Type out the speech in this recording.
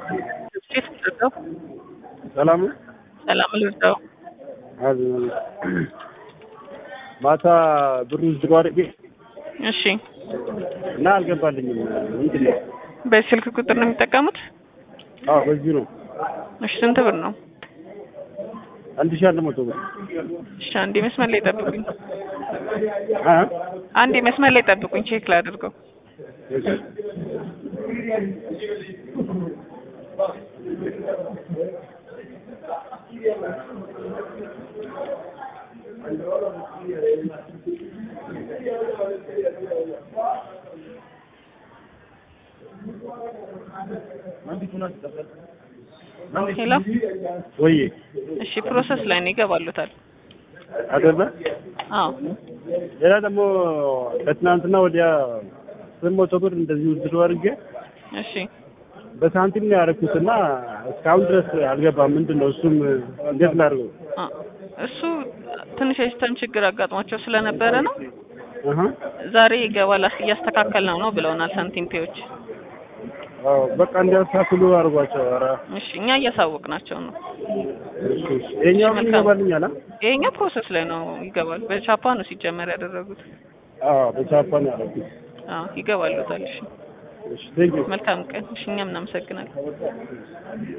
እንዴት ልርዳው? ሰላም ነው? ሰላም ልርዳው? አዝ ማታ ብሩ ዝሮ አድርጌ እሺ፣ እና አልገባልኝም። ምንድን ነው? በዚህ ስልክ ቁጥር ነው የሚጠቀሙት? አዎ በዚህ ነው። እሺ፣ ስንት ብር ነው? አንድ ሺህ አንድ መቶ ብር። እሺ፣ አንዴ መስመር ላይ ጠብቁኝ። አ አንዴ መስመር ላይ ጠብቁኝ፣ ቼክ ላድርገው። እሺ። ሄሎ፣ ወይ እሺ፣ ፕሮሰስ ላይ ነው ይገባሉታል። አይደለ? አዎ፣ ሌላ ደግሞ ከትናንትና ወዲያ ስምንት መቶ ብር እንደዚህ ዝሮ አድርጌ እሺ፣ በሳንቲም ነው ያደረኩትና እስካሁን ድረስ አልገባም። ምንድን ነው እሱም እንዴት ላድርገው? አ እሱ ትንሽ የሲስተም ችግር አጋጥሟቸው ስለነበረ ነው። አሃ ዛሬ ይገባል እያስተካከል ነው ነው ብለውናል ሳንቲም ፔዎች። አዎ በቃ እንዲያስተካክሉ አድርጓቸው። ኧረ እሺ፣ እኛ እያሳወቅናቸው ነው። እሺ እሺ። ይኸኛው ግን ይገባልኛል? አ? ይሄኛው ፕሮሰስ ላይ ነው ይገባል። በቻፓ ነው ሲጀመር ያደረጉት። አዎ በጃፓን ያደረኩት። አዎ ይገባሉታል። እሺ እሺ ቴንክ ዩ መልካም ቀን። እሺ እኛም እናመሰግናለን።